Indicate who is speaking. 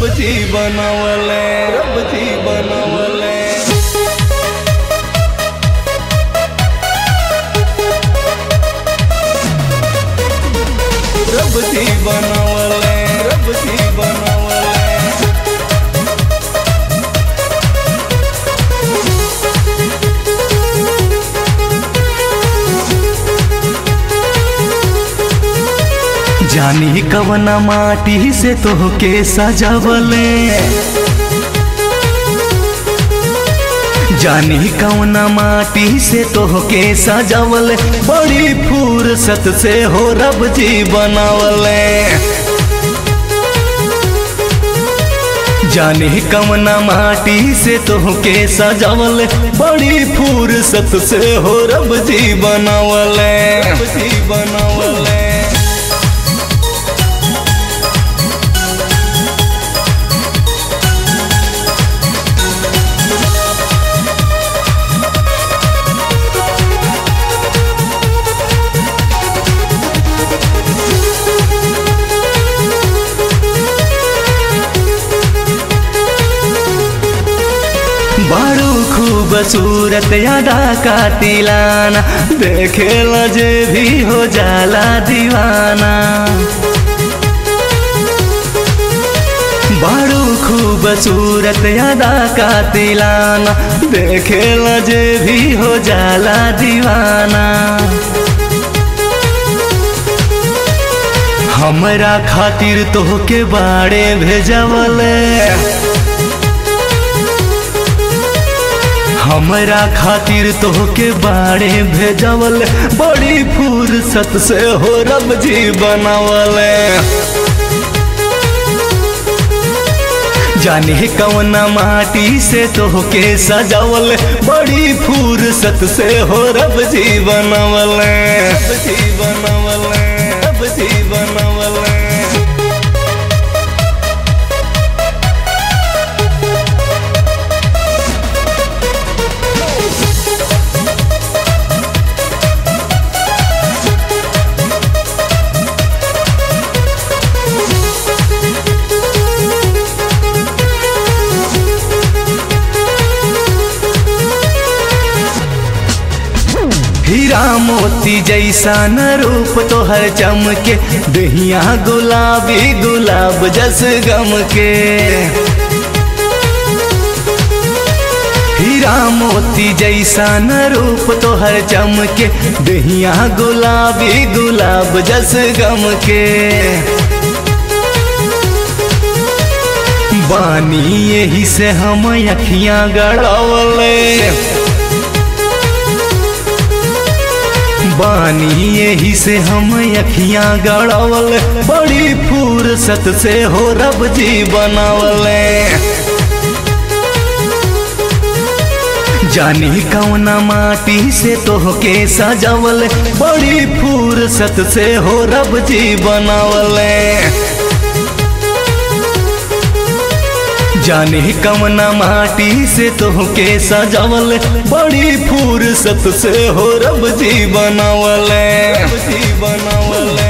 Speaker 1: रब जी बनावले रब जी बनावले रब जी बनावले रब जी बनावले
Speaker 2: जानी कवना माटी से तोहके सजावले जानी कवना माटी से तोहके सजावले बड़ी फुर्सत से हो रब जी बनावले जानी कवना माटी से तोहके सजावले बड़ी फुर्सत से हो रब जी बनावले
Speaker 1: रब जी बनावले
Speaker 2: बड़ू खूबसूरत यादा का तिलाना देखे जे भी हो जाला दीवाना बड़ू खूबसूरत यादा का तिलाना देखे जे भी हो जाला दीवाना हमरा खातिर तोहके बाड़े भेजवले हमरा खातिर तोहके बाड़े भेजवल बड़ी फुर्सत से हो रब जी बनावले जाने कवना माटी से तोहके सजावल बड़ी फुर्सत से हो रब जी बनावले
Speaker 1: रब जी बनावले रब जी बनावले
Speaker 2: हीरा मोती जैसा न रूप तोहर चमके दहिया गुलाबी गुलाब जस गम के हीरा मोती जैसा न रूप तोहर चमके दहिया गुलाबी गुलाब जस गम के बानी यही से हम अखियां गड़ावले बानी यही से हम अखियां गड़ावल बड़ी फुर्सत से हो रब जी बनावले जानी कौना माटी से तोहके सजावल बड़ी फुर्सत से हो रब जी बनावले जाने कवना माटी से तोहके सजावल बड़ी फुर्सत से हो रब जी बनावले
Speaker 1: रब जी बनावले